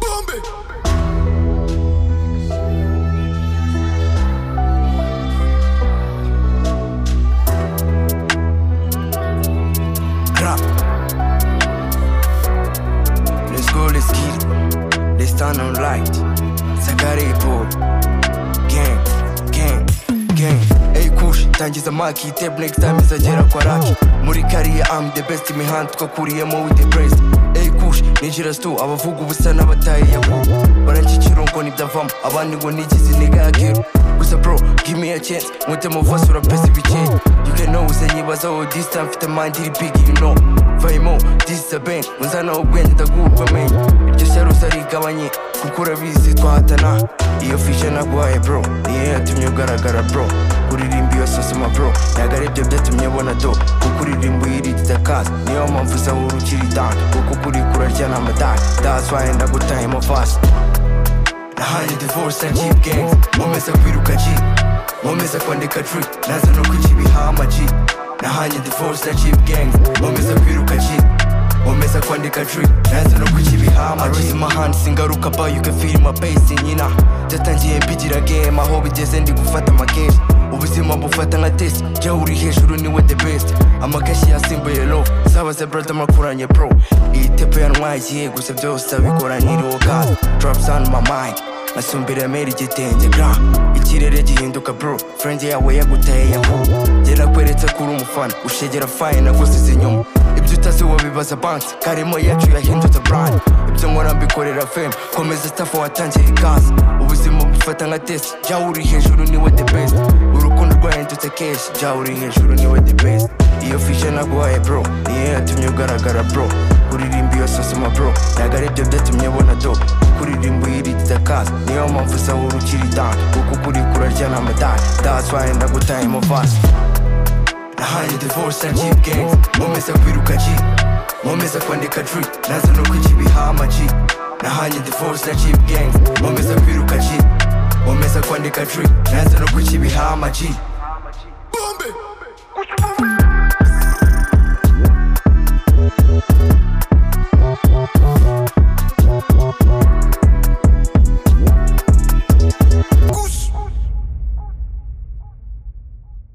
Zombie. Crap. Let's go, let's get it. Let's turn on light. Sakaripo. Gang, gang, gang. Ey kush, tangiza maki, tape next time izagera kwa raki. Muri kariya I'm the best imihanda twakuriyemo with the best. Ey kush, ninjira stu, abavuga ubusa n'abataye yawo. Baranshyikira ngo nibyavamo, abandi ngo nigize niga yakiru. Gusa bro, give me a chance, mute muvasi urapesa ibikeye. You can know, usanyibaza oh this time mfite mind iri big, you know. Vayemo, this is a bang, unzana ubwenge ndagurwa menye. Iryo serusa rigabanye, kuko urabizi twahatana. Iyo fishe naguhaye bro, niyo yatumye ugaragara bro. Uririmba iyo sosoma bro, ntabwo ari byo byatumye ubona do. Kuko uririmba uyiririza kazi, niyo mpamvu usahura ukiri down. Kuko kuri kurarya ni amadani, that's why ndagutahemo fast. nahanye divorce na cheap gangs nkomeza kwiruka G nkomeza kwandika tree naza no kukibiha ama G nahanye divorce na cheap gangs nkomeza kwiruka G nkomeza kwandika tree naza no kukibiha ama G raise my hand singaruka ba you can feel my bass nyina byatangiye mbigira game aho bigeze ndi gufata amakenshi ubuzima bufata nka test jya uri hejuru niwe the best amakashi yasimbuye low sabaze brother makuranye bro iyi tepo yantwagiye gusa byose abikoranyiriho kazi drops on my mind nasumbira mera igitenge gra ikirere gihinduka bro friend yawe yaguteye yaho byerakweretse kuri umufana ushegera faye nagusize inyuma ibyo utazi wabibaza banks karimo yacu yahindutse brand ibyo nkora mbikorera fame komeza staff watangiye ikaze ubuzima bufata nka test jya uri hejuru niwe the best urukundo rwahindutse keshi jya uri hejuru niwe the best iyo fishe naguhaye bro niyo yatumye ugaragara bro uririmba iyo sosoma bro ntabwo ari byo byatumye ubona do kuririmba uyiririza kazi niyo mpamvu usahura ukiri down kuko kuri kurarya ni amadani that's why ndagutahemo fast nahaye divorce na cheap gangs nkomeza kwiruka G nkomeza kwandika tree naza no kukibiha ama G nahaye divorce na cheap gangs nkomeza kwiruka G nkomeza kwandika tree naza no kukibiha ama G